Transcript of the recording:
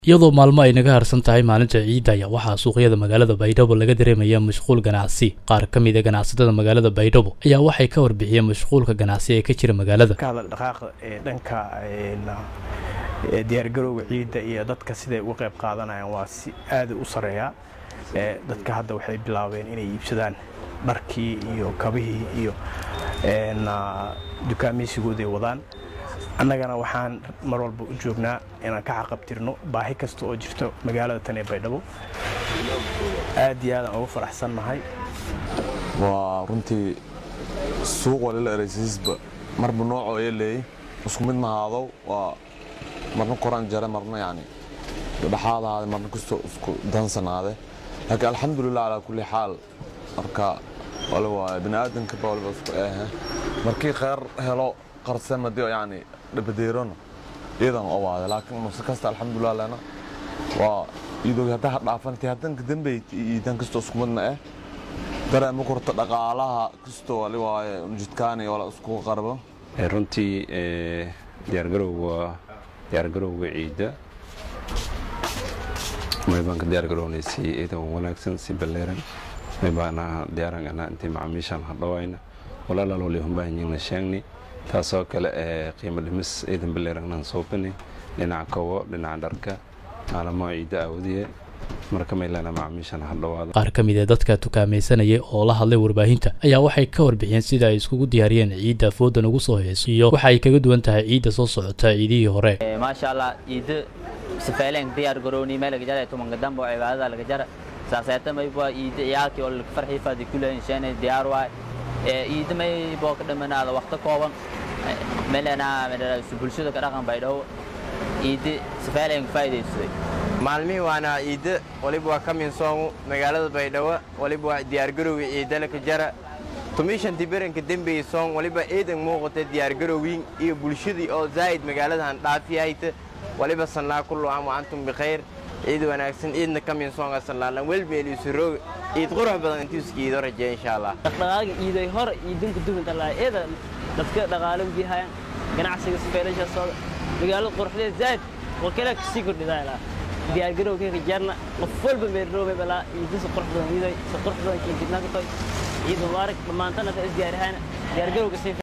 iyadoo maalmo ay naga harsan tahay maalinta ciidda ayaa waxaa suuqyada magaalada baydhabo laga dareemaya mashquul ganacsi qaar ka mid a ganacsatada magaalada baydhabo ayaa waxay ka warbixiyeen mashquulka ganacsi ee ka jira magaalada ka hadal dhaqaaqa ee dhanka ee diyaargarowga ciidda iyo dadka siday uga qayb qaadanayaan waa si aada u sareeyaa ee dadka hadda waxay bilaabeen inay iibsadaan dharkii iyo kabihii iyo dukaameysigooday wadaan annagana waxaan mar walba u joognaa inaan ka xaqabtirno baahi kasta oo jirto magaalada tan ee baydhabo aad iyo aadaan uga faraxsannahay waa runtii suuq walila eraysiisba marba noocoo ee leeyay isku mid mahaadow waa marna koraan jare marna yani dhexaad ahaade marna kastoo isku dansanaade laakiin alxamdulilah calaa kulli xaal marka wali waaye bini aadamka ba waliba isku eehe markii kheyr helo qarsamadi yani dhabadeerona iyadan owaade laakiin mase kasta alxamdulilah lena waa idogi haddaa dhaafanti haddanka dambeyd iidan kastoo isku midna eh dareema korta dhaqaalaha kastoo wali waaye jidkaani wala isku qarbo runtii diyaargarowga diyaargarowga ciidda may baan ka diyaargarownay si iidan wanaagsan si balleeran may baana diyaarangana intii macaamiishaan hadhawayna walaalalooli humbaahanyingna sheegni taasoo kale ee qiimo dhimis ciidan balleerangnaan soobini dhinaca kowo dhinaca dharka maalamo ciidda aawadiye marka maylana macaamiishaan hadhawaada qaar ka mid ee dadka tukaamaysanayay oo la hadlay warbaahinta ayaa waxay ka warbixiyeen sida ay iskugu diyaariyeen ciidda foodan ugu soo heyso iyo waxa ay kaga duwan tahay ciidda soo socota ciidihii hore maasha allah ciidda sifeeleen diyaar garooni meel laga jara tumanka dambe oo cibaadada laga jara saaseeta mayba ciidda ciyaalkii oo laga farxii faadi kuleen sheene diyaar waay ciidda maybo ka dhamanaada waqti kooban melena bulshada ka dhaqan baydhabo ciidda sifeeleen faa'iidaysaday maalmihii waana ciidda waliba waa ka minsoomu magaalada baydhabo waliba waa diyaargarowga ciidda laka jara tumishantii beranka dembey soon waliba ciidan muuqata diyaargarowgiin iyo bulshadii oo zaa'id magaaladahan dhaafiyahayta waliba sannaa kullu caam wa antum bikhayr ciid wanaagsan ciidna ka minsoonga sannaalan welmeeliisuroog ciid qurux badan intiiska iido rajeeya insha allah dhaqdhaqaaga iiday hore iidinka duwanta laa eeda dadka dhaqaalo ujihayan ganacsiga sifeelasha sooda magaalada quruxdeed zaa'id oo kale kasii kordhidaa ilaa diyaargarowga jarna qof walba meerdhoobay balaa iidisa qurux badan iiday si qurux badan kinkidnaagatoy ciid mubaarak dhammaantana ta isdiyaarihayna diyaargarowga